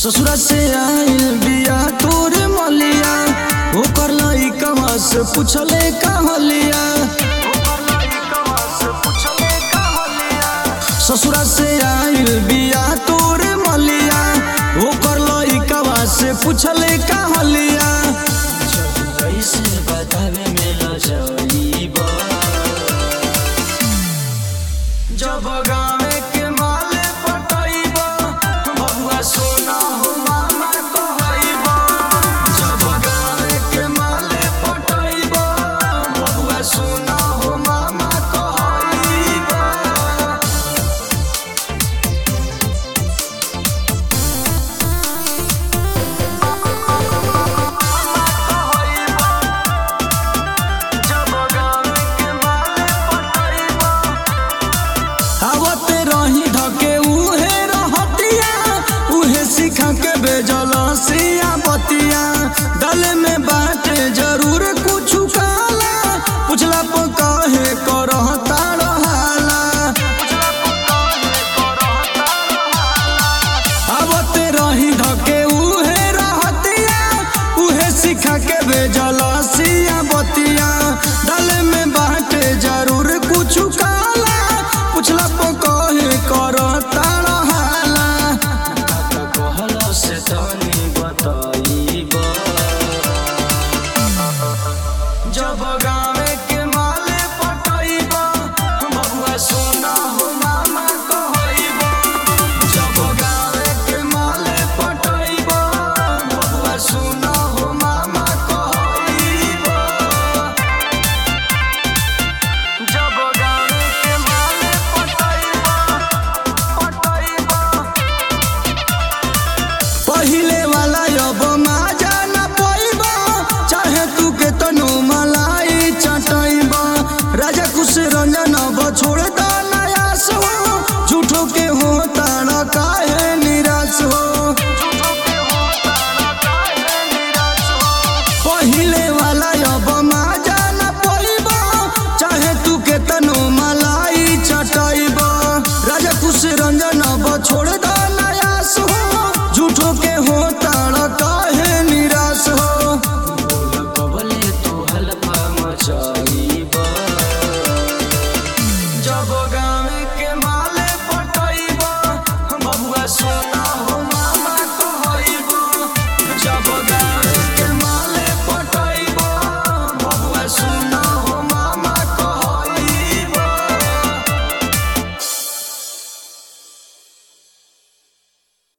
ससुरा से आइल बिया तोरे मलिया ओकर लइकवा से पूछले कहलिया ससुरा से आइल बिया तोरे मलिया ओकर लइकवा से पूछले कहलिया कैसे बतावे में लजइबा जब गावे के माले पटइबा बबुआ सोना हो मामा कहइबा जब गावे के माले पटइबा बबुआ सोना हो मामा कहइबा जब गावे के माले पटइबा आवते रही ढके उहे रहतिया उहे सिखा के बेजल सिया बतिया दल में बाटे जरूर कुछ काला पुछला पर कहे करहता रहाला आवते रही ढके उहे रहतिया उहे सिखा के बेजल सिया बतिया दल में बाटे जरूर कुछ काला पुछला पर कहे करता रहाला कहलो से तनी बताइबा जब गावे के माले पटइबा बबुआ सोना हो मामा कहइबा जब गावे के माले पटइबा बबुआ सोना हो मामा कहइबा जब गावे के माले पटइबा पटइबा पहिले वाला अब माजा न पइबा चाहे तू के तनु मलाई चटइबा राजा कुश रंजन अब छोड़ द